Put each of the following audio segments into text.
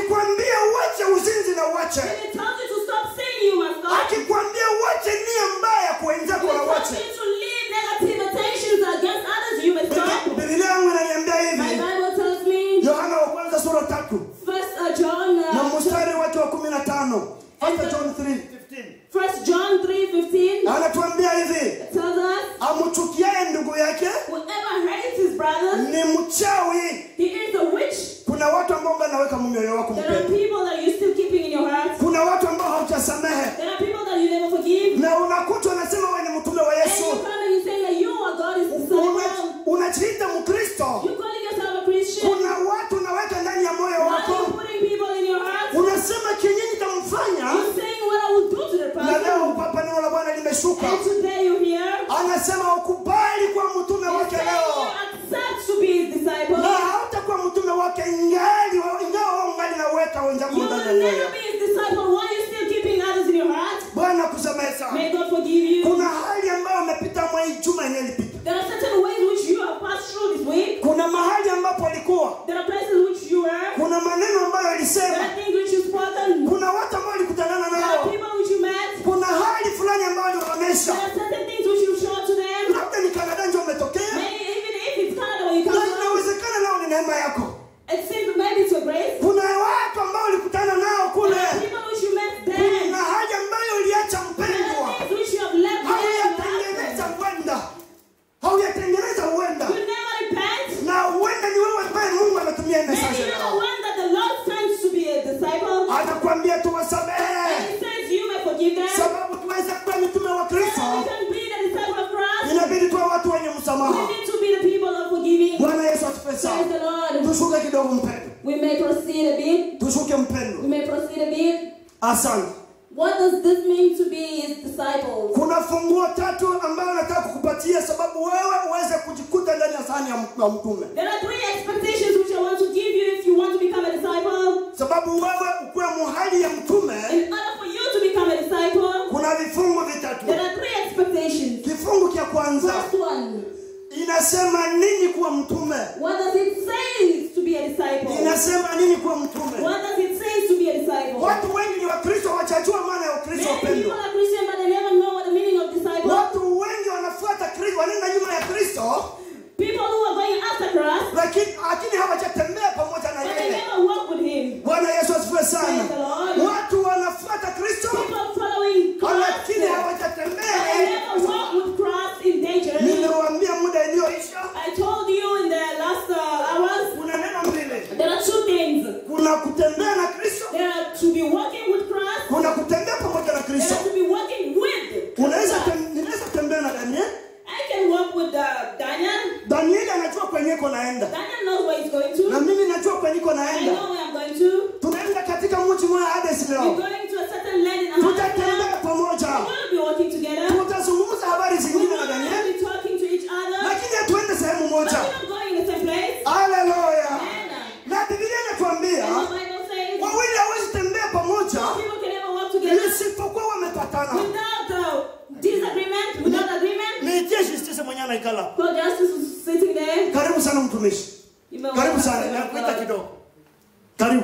akikwambia uache uzinzi na uache When he tells you to stop saying you must stop. akikwambia uache nia mbaya kwa wenzako When na he tells uache you to leave negative attentions against others, you must stop. bibilia yangu inaniambia My hivi Bible tells me, yohana wa kwanza sura tatu First uh, John, na uh, mstari wake wa kumi na tano First John 3:15. First John 3:15 anatuambia hivi tells us, amchukiaye ndugu yake whoever hates his brother, ni mchawi he is a witch. kuna watu ambao unaweka mioyo wako There are mpendo people that you're still keeping in your heart. kuna watu ambao haujasamehe There are people that you never forgive. na unakuta unasema wewe ni mtume wa And yesu you come and you say that you are God's Una- disciple. unajiita mkristo You calling yourself a Christian. kuna watu unaweka ndani ya moyo Why are wako you putting people in your heart? unasema kinyinyi tamfanya You're saying what I will do to the na leo person. hapa neno la bwana limeshuka And today you're here. anasema ukubali kuwa mtume You're wake saying leo you accept to be his disciple. na hautakuwa mtume wake ingali ingawa wewe ungali naweka wenzako You ndani ya will moyo never be his disciple. Why are you still keeping others in your heart? bwana kusamehe sana May God forgive you. kuna hali ambayo umepita mwa hii juma inayolipita There are certain ways which you have passed through this week. kuna mahali ambapo alikuwa There are places which you were. kuna maneno ambayo There alisema are things which you've spoken. kuna watu ambao walikutanana There are nao people which you met. kuna hali fulani ambayo There aliwaonyesha are certain things which you showed to them. labda ni kanada ndio umetokea Maybe even if it's Canada where you na come from, inawezekana nao ni neema yako it seems maybe it's your grace. kuna watu ambao ulikutana nao There kule are people which you met there. kuna haja ambayo uliacha There mpendwa are things which you have left there. hauyatengeneza huenda hauyatengeneza huenda You never repent. na huenda ni wewe ambaye mungu ametumia Maybe mesaje you're the leo one that the Lord sends to be a disciple. anakuambia And tuwasamehe He says you may forgive them. sababu tuweze kuwa mitume wa So kristo we can be the disciple of Christ. inabidi tuwe watu wenye We msamaha need to be the people of forgiving. bwana yesu atupe Praise sana the Lord. tushuke kidogo mpendo We may proceed a bit. tushuke mpendo We may proceed a bit. asante What does this mean to be his disciples? kuna funguo tatu ambayo nataka kukupatia sababu wewe uweze kujikuta ndani ya sahani ya m- ya mtume There are three expectations which I want to give you if you want to become a disciple. sababu wewe ukuwe muhali ya mtume In order for you to become a disciple, kuna vifungu vitatu there are three expectations. kifungu cha kwanza First one, inasema nini kuwa mtume what does it say to be a disciple? inasema nini kuwa mtume What does it say to be a disciple? watu wengi ni wakristo wachajua maana ya ukristo Many people wapendwa are Christian, but they never know what the meaning of disciple. watu wengi wanafuata kristo wanaenda nyuma ya kristo People who are going after Christ, lakini lakini hawajatembea pamoja na but they yeye never walk with Him. bwana yesu asifiwe sana Praise the Lord. watu wanafuata kristo People following Christ, lakini but hawajatembea they na yeye. never walk with Christ in danger. niliwaambia muda iliyoisha I told you in the last uh, hours, kuna neno mbili there are two things. kuna kutembea na kristo There are to be walking with Christ, kuna kutembea pamoja na there kristo are to be walking with unaweza Christ. tem- ninaweza kutembea na daniel I can walk with uh, Daniel. danieli anajua kwenye iko naenda Daniel knows where he's going na to. mimi najua kwenye iko I naenda know where I'm going to. tunaenda katika mji mmoja hades We're leo going to a certain land in Africa. tutatembea pamoja We're going to be working together. tutazungumza habari We're zingine na going to danieli be talking to each other. lakini hatuende sehemu But moja we're not going in the same place. haleluya Amen. na bibilia inatuambia And the Bible says wawili hawezi tembea pamoja people can never work together isipokuwa wamepatana without uh, disagreement, without agreement. niitie justice mwenye anaikala God justice is sitting there. karibu sana mtumishi You may karibu welcome sana the nakuita Lord. kidogo karibu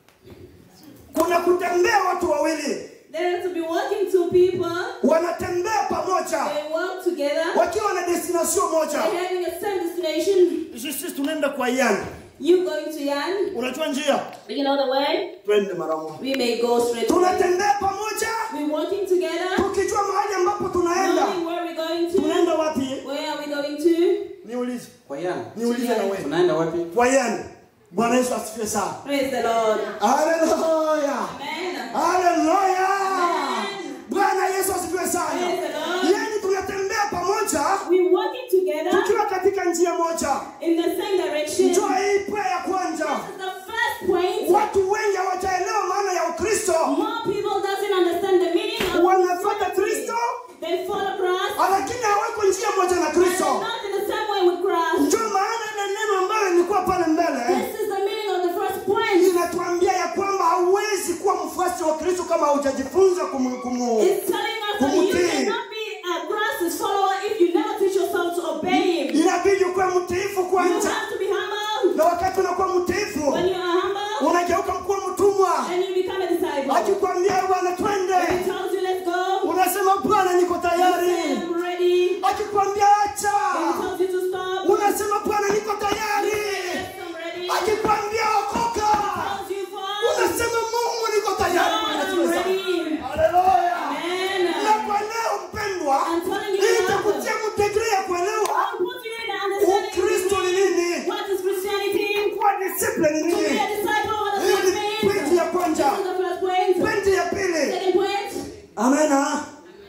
kuna kutembea watu wawili There are to be working two people. wanatembea pamoja They work together. wakiwa na destination moja They're having a same destination. sisi tunaenda kwa yani You going to Yan? unajua njia You know the way? twende mara moja We may go straight. tunatembea pamoja We're working together. tukijua mahali ambapo tunaenda Knowing where we're going to. tunaenda wapi Where are we going to? niulize Kwa yana. niulize na wewe Tunaenda wapi? kwa yani bwana yesu asifiwe sana Praise the Lord. haleluya Amen. haleluya bwana yesu asifiwe sana Praise the Lord. yani tunatembea pamoja We're working together tukiwa katika njia moja in the same direction. njoo hii prayer ya kwanza This is the first point. watu wengi hawajaelewa maana ya ukristo More people doesn't understand the meaning of wanafuata kristo They follow Christ. lakini hawako njia moja na But they're kristo not in the same way with Christ. ndio maana ile neno ambayo ilikuwa pale mbele This is the meaning of the first point. inatuambia ya kwamba hauwezi kuwa mfuasi wa kristo kama haujajifunza kumu, kumu. It's telling us that you Kumutii. cannot be a Christ's follower if you never teach yourself to obey Him. inabidi ukuwe mtiifu You kwanza have to be humble. na wakati unakuwa mtiifu When you are humble, unageuka kuwa mtumwa amena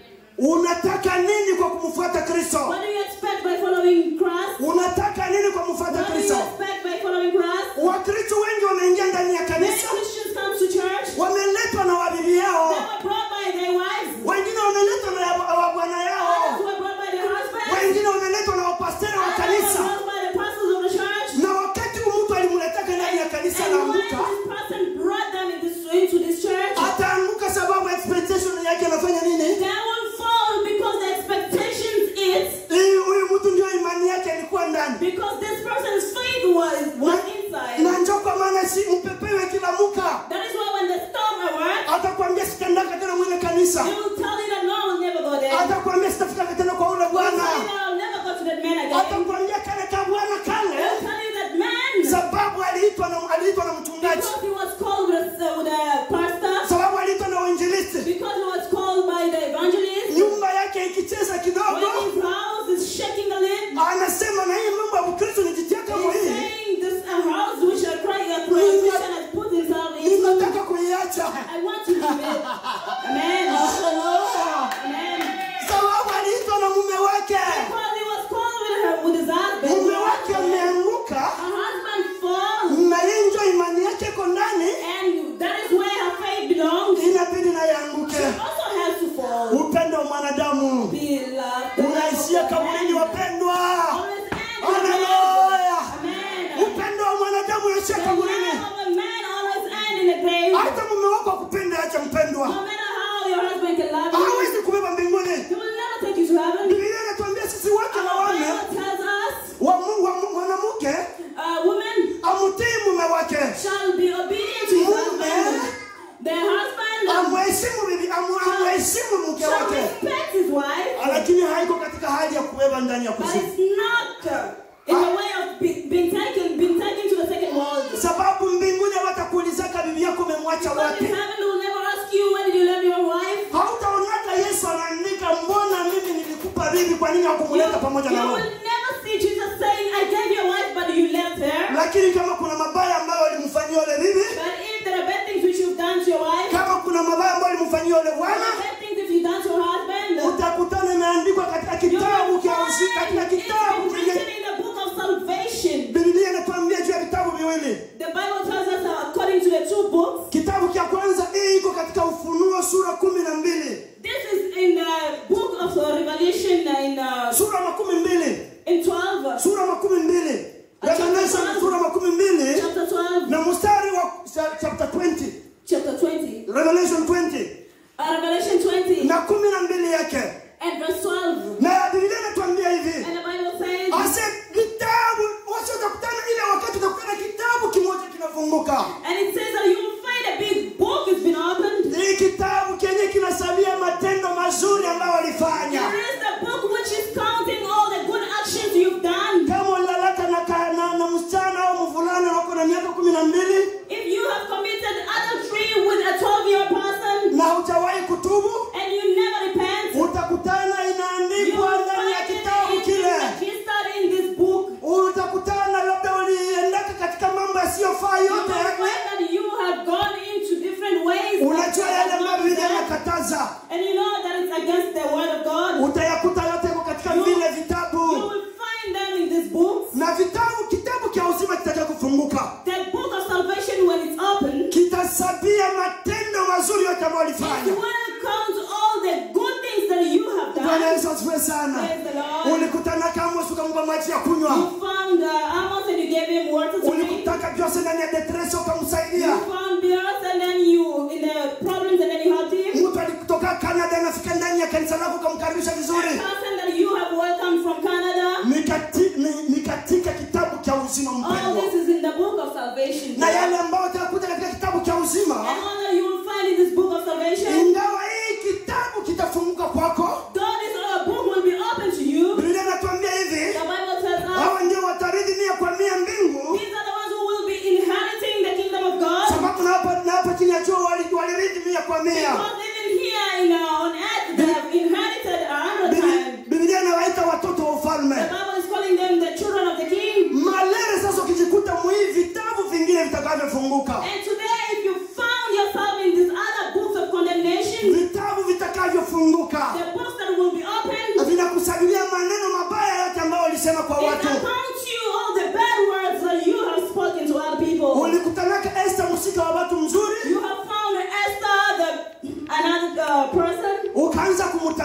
unataka nini kwa kumfuata kristo What do you expect by following Christ? unataka nini kwa kumfuata What do you kristo expect by following Christ? wakristo wengi wameingia ndani ya Many kanisa Christians come to church. wameletwa na wabibi They yao were brought by their wives. wengine wameletwa na ya- wa bwana Others yao were brought by their husbands. wengine wameletwa na wapasteri wa Others were kanisa brought by the pastors of the church. na wakati huu mtu alimletaka ndani ya kanisa And when anaanguka this person brought them in this, into this church, ataanguka sababu expectation yake anafanya nini they will fall because the expectations is Hii- huyu mtu ndio imani yake ilikuwa ndani because this person's faith was was inside. na njo kwa maana si mpepewe kila muka That is why when the storm arrives, atakwambia sitendaka tena mwile kanisa they will tell you that no, I'll never go there. atakwambia sitafikaka tena kwa ule They'll tell bwana you that I'll never go to that man again. atakwambia kale ka bwana kale They'll tell you that man, sababu aliitwa na aliitwa na mchungaji because he was called with a, with a pastor, sababu aliitwa na uinjilisti because he was called by the evangelist, nyumba yake ikicheza when kidogo his house is shaking a little, anasema na hii mambo ya ukristo nijitia kama he's hii saying this a house which a Christ- a Christian has put himself into. ninataka kuiacha I want to leave it. Amen. Haleluya. Amen. sababu aliitwa na mume wake Because he was called with, her, with his husband. mume wake ameanguka Her husband falls, na yeye njo imani yake iko ndani and that is where her faith belongs. inabidi naye She anguke also has to fall. upendo wa mwanadamu Beloved, the love unaishia of kaburini man wapendwa always ends in haleluya death. Amen. upendo wa mwanadamu unaishia The kaburini love of a man always ends in a grave. hata mume wako akupenda acha mpendwa No matter how your husband can love you, hawezi kubeba mbinguni he will never take you to heaven. biblia inatuambia sisi wake na Our wame Bible tells us, wa Mungu- wa mwanamke uh, women amtii mume wake shall be obedient to his Mume. husband. Their husband amheshimu bibi amu- amheshimu mke shall wake respect his wife, lakini haiko katika hali ya kubeba ndani ya but kuzimu it's not uh, in the way of be, being taken, being taken to the second world. sababu mbinguni hawatakuulizaka bibi yako umemwacha But in wapi heaven, they will never ask you when did you leave your wife. hautaonaka yesu anaandika mbona mimi nilikupa bibi kwa nini You, hakumuleta pamoja na you wewe will never see Jesus saying, I gave you a wife, but you left her. lakini kama kuna mabaya ambayo walimfanyia yule bibi But if there are bad things which you've done to your wife, kama kuna mabaya ambayo walimfanyia yule there bwana are bad things if you've done to your husband, utakutana imeandikwa katika you will kitabu find cha usi- katika it's kitabu been written chenye in the book of salvation. biblia inatuambia juu ya vitabu viwili The Bible tells us uh, according to the two books, kitabu cha kwanza hii iko katika ufunuo sura kumi na mbili this is in the book of uh, Revelation uh, in uh, sura makumi mbili in 12, uh, sura makumi mbili Revelation sura makumi mbili chapter 12, na mstari wa cha- chapter 20 chapter 20, revelation 20 uh, Revelation 20, na kumi na mbili yake and verse 12. na biblia inatuambia hivi And the Bible says, ase kitabu wasi utakutana ile wakati utakutana kitabu kimoja kinafunguka and it says that you will find a big book has been opened. hii kitabu kenye kinasabia matendo mazuri ambayo walifanya It is the book which is counting all the good actions you've done. kama ulilalaka na, ka- na, na msichana au mvulana wako na miaka kumi na mbili If you have committed adultery with a 12 year person na hujawahi kutubu and you never repent, utakutana you inaandikwa will ndani ya find kitabu it kile registered in this book. utakutana labda uliendaka katika mambo yasiyofaa You will yote find that you have gone into different ways. unajua that yale are ambayo not biblia there. inakataza And you know that it's against the word of God. utayakuta yote yako katika You- vile You vitabu will find them in this book. na vitabu kitabu cha uzima kitaja kufunguka The book of salvation, when it's open, kitasabia matendo mazuri yote ambayo it walifanya will count all the good things that you have bwana done. yesu asifiwe sana Praise the Lord. ulikutana kama ukampa maji ya kunywa You found uh, Amos and you gave him water to drink. ulikutaka jose ndani ya detresi You ukamsaidia found Beers and then you in the problems and then you helped him. mtu alikutoka canada anafika ndani ya kanisa lako ukamkaribisha A vizuri person that you have welcomed from Canada. ni, kati, ni, ni katika kitabu cha uzima All mpendwa this is in the book of salvation. na yale ambayo utakuta katika kitabu cha And uzima all that you will find in this book of salvation, ingawa hii kitabu kitafunguka kwako though this other book will be open to you, biblia inatuambia hivi the Bible tells us hawa ndio watarithi mia kwa mia mbingu these are the ones who will be inheriting the kingdom of God. sababu na hapa na hapa chini ya jua wali- walirithi mia kwa mia Because even here in, uh, on earth, they have inherited a hundred Biblia- times. biblia inawaita watoto wa The ufalme Bible is calling them the children of the king. malere sasa ukijikuta mwii vitabu vingine vitakavyofunguka And today, if you found yourself in these other books of condemnation, vitabu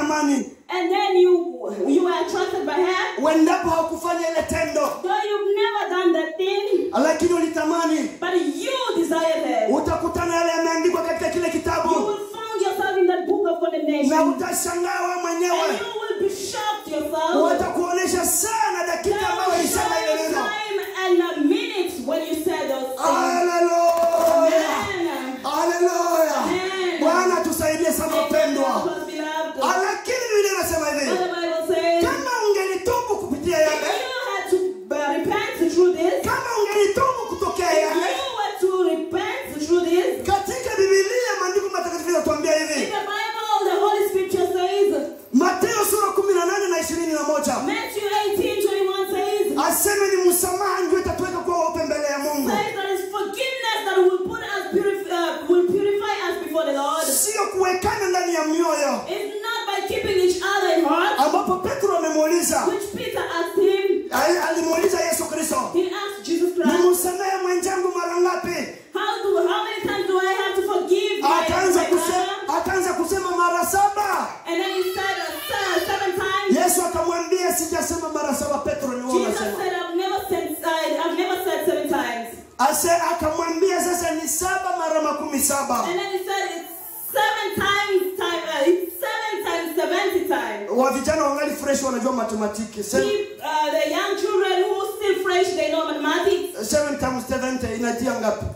ulitamani and then you you were attracted by her, uendapo hawakufanya ile tendo though you've never done that thing, lakini ulitamani but you desired her. utakutana yale yameandikwa katika kile You kitabu will find yourself in that book of condemnation. na And utashangaa wewe mwenyewe you will be shocked yourself. watakuonesha sana dakika They ambayo will ilisema show ile you neno time and a minute when you said those things. haleluya Amen. haleluya Amen. bwana tusaidie sana wapendwa Because beloved, Ah, lakini vile nasema what hivi the Bible says, kama ungelitubu kupitia if yale you had to uh, repent through this, kama ungelitubu kutokea if yale you were to repent through this, katika bibilia maandiko matakatifu yanatuambia in hivi the Bible, the Holy Scripture says, mateo sura kumi na nane na ishirini na moja Matthew 18, 21 says, aseme ni msamaha ndio itatuweka kuwa weupe mbele ya mungu says that it's forgiveness that will put us purif- uh, will purify us before the Lord. sio kuwekana ndani ya mioyo It's not by keeping each other in heart, ambapo petro amemuuliza which Peter asked him. ali- alimuuliza yesu kristo He asked Jesus Christ, nimsamehe mwenzangu mara ngapi How do how many times do I have to forgive my, akaanza my kusema, brother? akaanza kusema mara saba And then he said uh, se- seven times. yesu akamwambia sijasema mara saba petro ni wewe Jesus unasema said, I've never said uh, I've never said seven times. ase akamwambia sasa ni saba mara makumi saba And then he said it's seven times time uh, it's seven times seventy times. wa vijana wangali fresh wanajua matematiki Se- Keep, uh, the young children who are still fresh, they know mathematics. seven times 70 inatia ngapi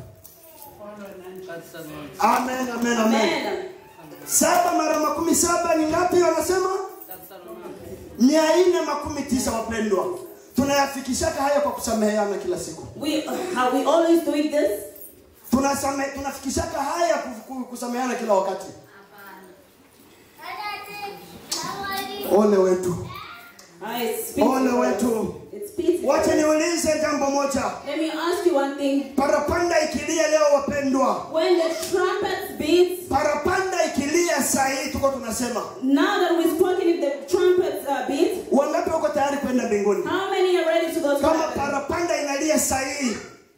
amen amen amen Amen. saba mara makumi saba ni ngapi wanasema mia nne makumi tisa wapendwa tunayafikishaka haya kwa kusameheana kila siku We are we always doing this? Tunasame, tunafikishaka haya ku- ku- kusameheana kila wakati ole wetu Uh, it's pity. ole wetu It's pity. wacha niulize jambo moja Let me ask you one thing. parapanda ikilia leo wapendwa When the trumpet beats, parapanda ikilia saa hii tuko tunasema now that we've spoken, if the trumpet uh, beats, wangapi wako tayari kwenda mbinguni how many are ready to go to kama heaven? parapanda inalia saa hii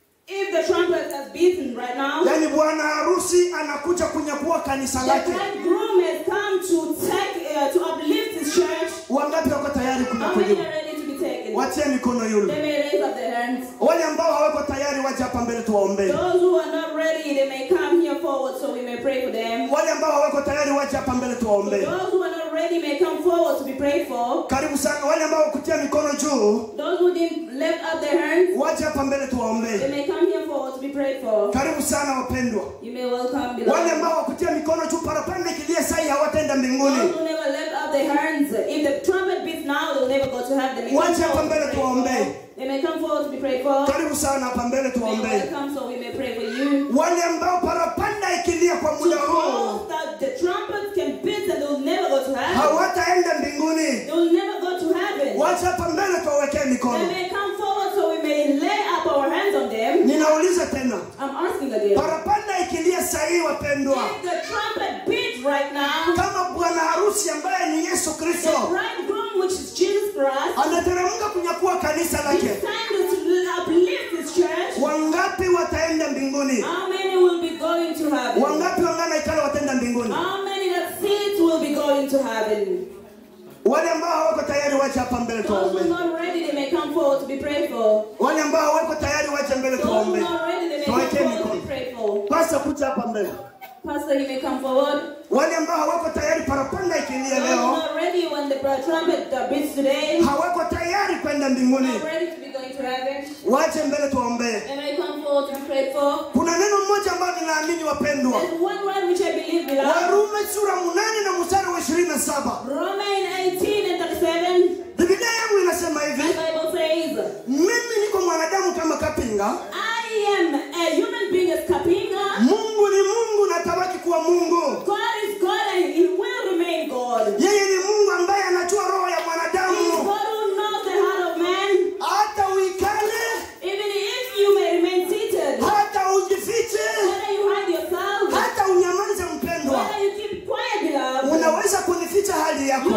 If the trumpet has beaten right now, yaani bwana harusi anakuja kunyakua kanisa the lake bridegroom has come to take uh, to uplift his church. wangapi wako tayari How many kunyakuliwa are ready to be taken? watie mikono yule They may raise up their hands. wale ambao hawako tayari waje hapa mbele tuwaombee Those who are not ready, they may come here forward so we may pray for them. wale ambao hawako tayari waje hapa mbele tuwaombee Those who are not ready may come forward to be prayed for. karibu sana wale ambao kutia mikono juu Those who didn't lift up their hands, waje hapa mbele they tuwaombee may come here forward to be prayed for. karibu sana wapendwa You may welcome wale beloved. ambao wakutia mikono juu parapanda ikilia sai hawataenda Those mbinguni who never lift up their hands, if the trumpet beats now, they will never go to heaven. They may come Wacha hapa forward to mbele be prayed tuwaombee. for. They may come forward to be prayed for. karibu sana hapa mbele May tuwaombee welcome so we may pray for you. wale ambao parapanda ikilia kwa To muda huu those that the trumpet can beat and they will never go to heaven. hawataenda mbinguni They will never go to heaven. wacha hapa mbele tuwawekee They mikono may come forward so we may lay up our hands on them. ninauliza tena I'm asking again. parapanda ikilia sahii wapendwa If the trumpet beats right now, kama bwana harusi ambaye ni yesu the kristo bridegroom, which is Jesus Christ, anateremka kunyakua kanisa He lake stands to uplift His church. wangapi wataenda mbinguni How many will be going to heaven? wangapi wangana ikala wataenda mbinguni How many that sit will be going to heaven? wale ambao hawako tayari wache hapa mbele Those who are tuwaombe not ready, they may come forward to be prayed for. wale ambao hawako tayari wache mbele Those who tuwaombe are not ready, they may come tuwekee forward to mikono be prayed for. pasa kuja hapa mbele Pastor, you may come forward. wale ambao hawako tayari parapanda ikilia Those who are leo not ready when the trumpet uh, beats today, hawako tayari kwenda mbinguni not ready to be going to heaven, wache mbele tuwaombee they may come forward to be prayed for. kuna neno mmoja ambalo ninaamini wapendwa There's one word which I believe belongs. warume sura munane na mstari wa ishirini na saba Romans 18 and 37. biblia yangu inasema The hivi Bible says, mimi niko mwanadamu kama kapinga I am a human being as Kapinga. mungu ni mungu na tabaki kuwa mungu God is God and He will remain God. yeye ni mungu ambaye anajua roho ya He is mwanadamu God who knows the heart of man. hata uikale Even if you may remain seated, hata ujifiche whether you hide yourself, hata unyamaze mpendwa whether you keep quiet, beloved, unaweza kunificha hali you yako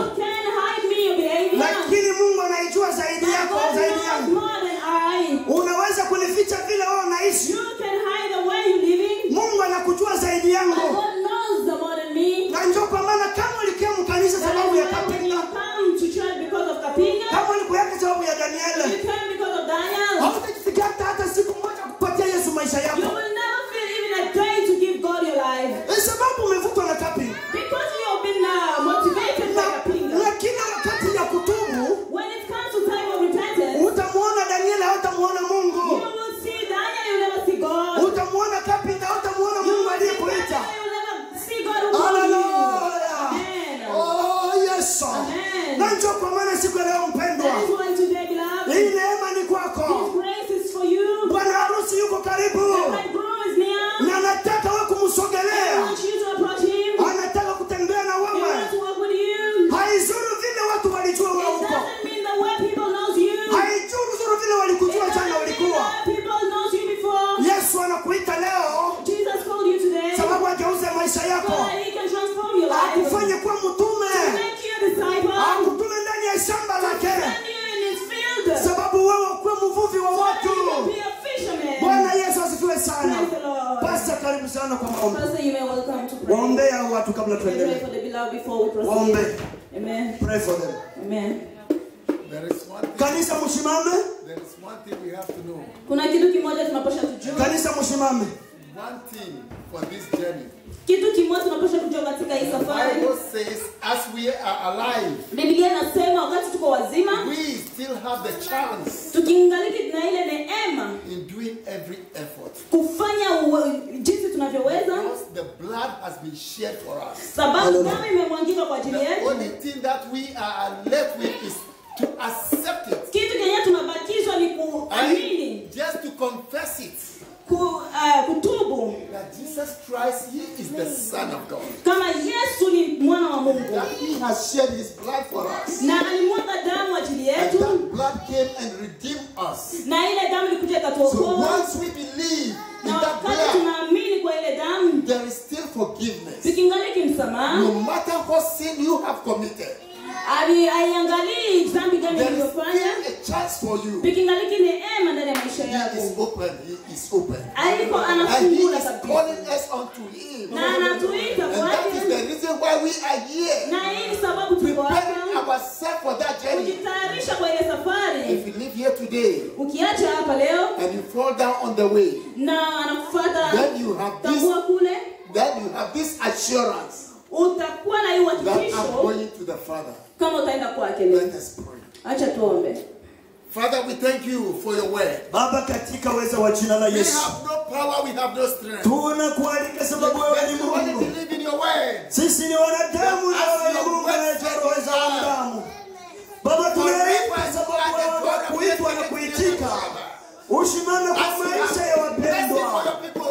maisha so yako that He can transform your life. akufanye kuwa mtume Make you a disciple. akutume ndani ya shamba lake Send you in His field. So sababu wewe ukuwe mvuvi wa that watu you can be a fisherman. bwana yesu asifiwe sana Praise the Lord. pasta karibu sana kwa maombi Pastor, you may welcome to pray. waombee hao watu kabla We pray tuendelee for the beloved before we proceed. waombee Amen. pray for them Amen. There is one thing, kanisa mshimame there is one thing we have to know. Kuna kitu kimoja tunapaswa kujua. kanisa mshimame One thing for this journey. Kitu kimoja tunapaswa kujua katika hii The safari. Bible says, as we are alive, Biblia inasema wakati tuko wazima, we still have the chance tukiingaliki na ile neema in doing every effort. kufanya uwe- jinsi tunavyoweza, Because the blood has been shed for us. sababu damu imemwangika kwa ajili The yetu. only thing that we are left with is to accept it. Kitu kenye tunabakizwa ni kuamini, And just to confess it. ku, uh, kutubu That Jesus Christ, He is the Son of God. kama Yesu ni mwana wa Mungu That He has shed His blood for us. na alimwaga damu ajili And yetu, that blood came and redeemed us. na ile damu ilikuja So ikatuokoa, once we believe in na that wakati blood, tunaamini kwa ile damu, there is still forgiveness. tukiingaliki msamaha, No matter what sin you have committed, ali- haiangalii dhambi gani there is ulivyofanya, still a chance for you. tukiingaliki neema ndani ya maisha He yako. is open. He is open. Aliko And He anafungula is kabisa calling us unto Him. na anatuita And that is kwake, the reason why we are here. na hii ni sababu tuko Preparing hapa ourselves for that journey. kujitayarisha kwa ile If safari. you live here today Ukiacha hapa leo and you fall down on the way, na anakufuata then you have this, tambua kule, then you have this assurance utakuwa na hii that I'm uhakikisho going to the Father. kama utaenda kwake leo. Let us pray. Acha tuombe. Father, we thank you for your word. baba katika uweza wa jina la We yesu have no power, we have no strength. tunakualika sababu wewe ni But we only mungu believe in your word. sisi ni wanadamu na wewe ni mungu anayejua roho za wanadamu baba tunaita sababu wewe wa kuitwa na kuitika ushimame kwa maisha ya wapendwa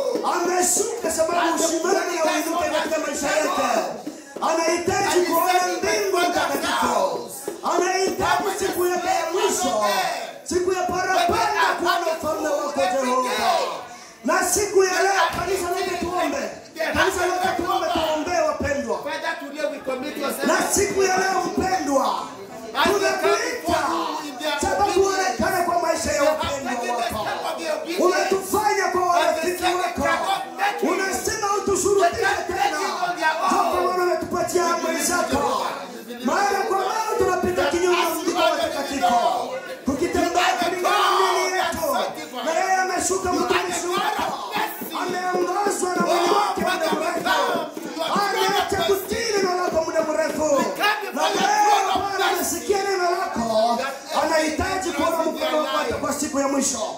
ameshuka sababu ushimame na uinuke katika maisha yake anahitaji kuona mbingu mtakatifu anahitaji siku yake ya mwisho siku ya parapanda kuona ufalme wako jehova na siku ya leo kanisa lote tuombe kanisa lote tuombe tuombee wapendwa Father, today we commit yourself. na siku ya leo mpendwa tunakuita sababu uonekane kwa maisha ya wapendwa wako umetufanya kwa warafiki wako unasema utushurutishe tena tokamana umetupatia amri zako mara kwa mara tunapita kinyume na mjiko watakatifu tukitembea kulingana na dini yetu na yeye ameshuka mtumishi wako ameongozwa na mwili wake muda mrefu ameacha kutii neno lako muda mrefu na leo Bwana amesikia neno lako anahitaji kuona mkono wako kwa siku ya mwisho